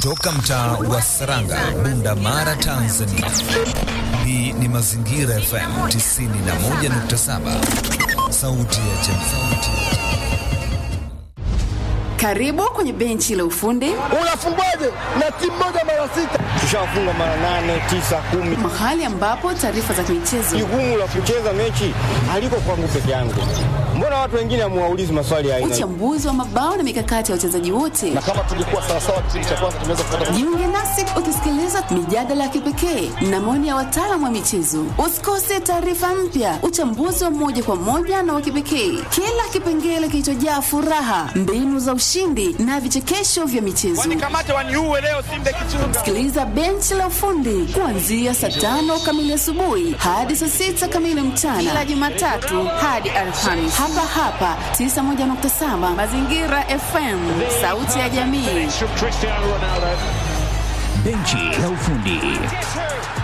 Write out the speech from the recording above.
Toka mtaa wa Saranga, Bunda Mara, Tanzania. Hii ni Mazingira FM 91.7, sauti ya jamii. Karibu kwenye benchi la ufundi. Unafungwaje na timu moja mara sita? Tushafunga mara nane, tisa, kumi. Mahali ambapo taarifa za kimichezo. Jukumu la kucheza mechi haliko kwangu peke yangu. Mbona watu wengine hamuwaulizi maswali ya aina? Uchambuzi wa mabao na mikakati ya wachezaji wote. Na kama tulikuwa sawa sawa kipindi cha kwanza tunaweza kupata. Jiunge nasi ukisikiliza mijadala ya kipekee na maoni ya wataalamu wa michezo. Usikose taarifa mpya, uchambuzi wa moja kwa moja na wa kipekee, kila kipengele kilichojaa furaha, mbinu za ushindi na vichekesho vya michezo. Wanikamate waniue leo Simba Kichunga. Sikiliza benchi la ufundi kuanzia saa tano kamili asubuhi hadi saa sita kamili mchana kila Jumatatu hadi Alhamisi hapa hapa 91.7 Mazingira FM, sauti ya jamii. Benchi la ufundi.